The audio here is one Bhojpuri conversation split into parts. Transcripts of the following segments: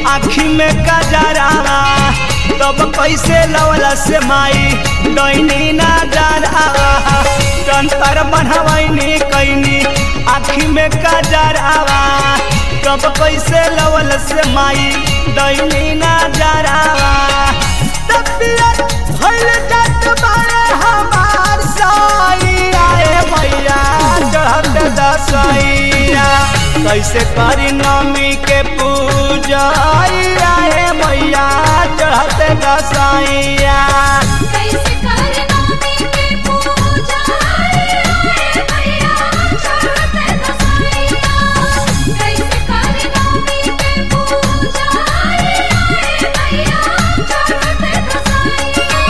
आखी में कजरावा तब कैसे लवला से माई डैनी ना डरावा जंतर बनवैनी कैनी आखी में कजरावा तब कैसे लवल से माई डैनी ना डरावा तबियत भइल जात बारे हमार साइया ए मैया चढ़त दसैया कैसे करी नमी के पूजा ए मैया चढ़त दसैया कैसे करना के पूजा रे भैया चढ़ते दसैया कैसे करना के पूजा रे भैया चढ़ते दसैया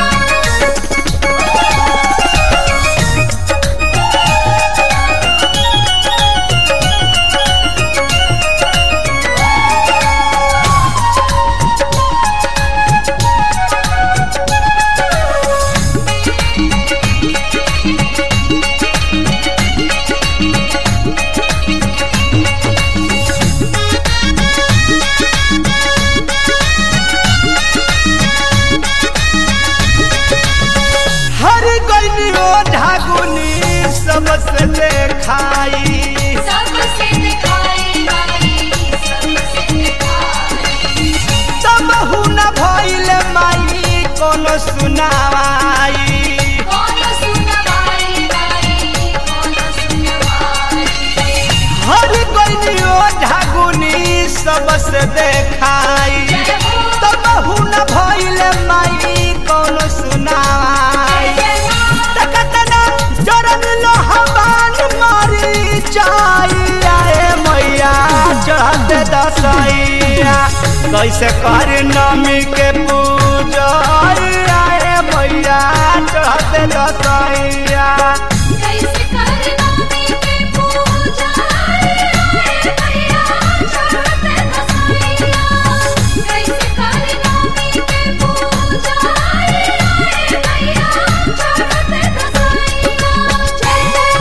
हर गईनी ओ ढागुनी सबसे देखाई सबसे दिखाई माई सबसे दिखाई तब न भइल माई कोनो सुनावाई कौन सुनवाई माई कौन सुनवाई हर गईनी ओ ढागुनी सबसे देखाई जय हो तब न भइल माई कोनो सुनावाई तकतना जरन लोहबान मारी जाइया ए मैया चढ़त दसैया कैसे कर नमी के पूजा ए मैया चढ़त दसैया कैसे करना के पूजा रे भैया चढ़ते दसैया कैसे करना के पूजा रे भैया चढ़ते दसैया जय जय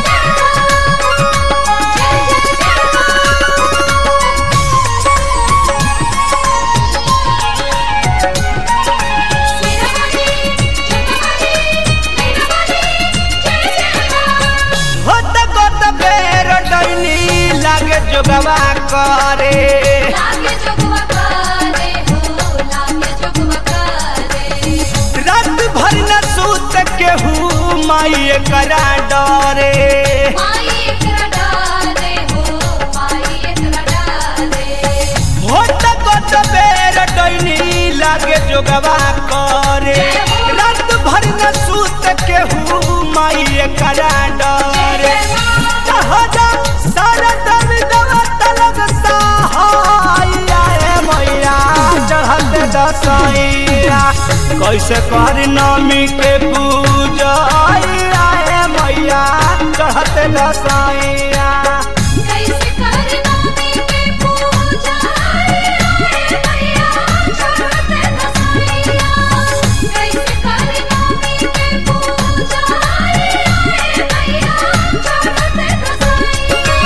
होत गोत बेर डैनी लागे जोगवा करे लागे जोगवा करे हो लागे जोगवा करे रात भर न सूत केहू माई करा डरे माई एकरा डाले हो माई एकरा डाले होत गोत बेर डैनी लागे जोगवा करे रात भर न सूत केहू माई करा डरे जहाजा सारा दम दवा तलग सहाया ए मैया चढ़त दसैया कैसे कर नमी के पूजा ए मैया चढ़त दसैया कैसे करना के पूजा रे भैया चढ़ते दसैया कैसे करना के पूजा रे भैया चढ़ते दसैया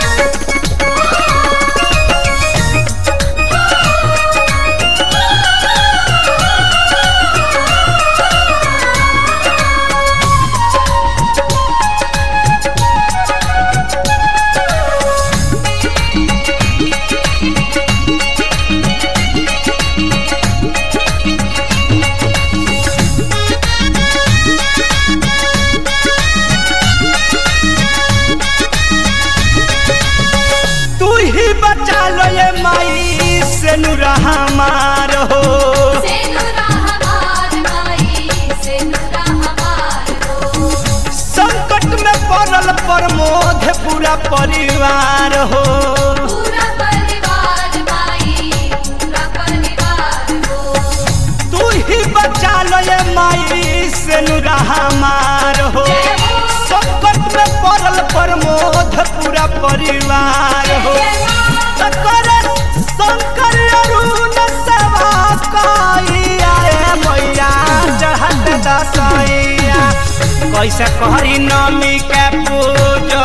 तू ही बचा लो ये माई से नुरा हमार हो सेनुरा हमार माई सेनुरा हमार हो संकट में पड़ल प्रमोद पूरा परिवार हो पूरा परिवार माई पूरा परिवार हो तू ही बचा लो ये माई से नुरा हमार हो संकट में पड़ल प्रमोद पूरा परिवार हो शंकर शंकर अरुण सेवा कइया ए मैया चढ़त दसैया कैसे करी नमी के पूजा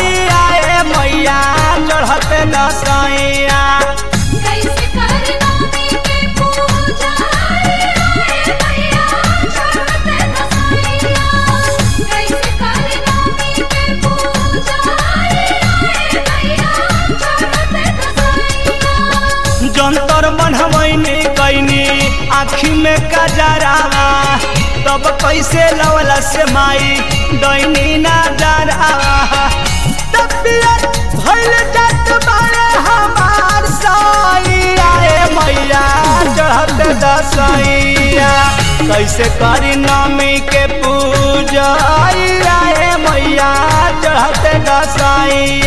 ए मैया चढ़त दसैया कैसे करना में कजरावा तब कैसे लवला से माई दैनी ना डरावा तबियत भइल जात बारे हमार सैया ए मैया चढ़त दसैया कैसे करी नमी के पूजा ए मैया चढ़त दसैया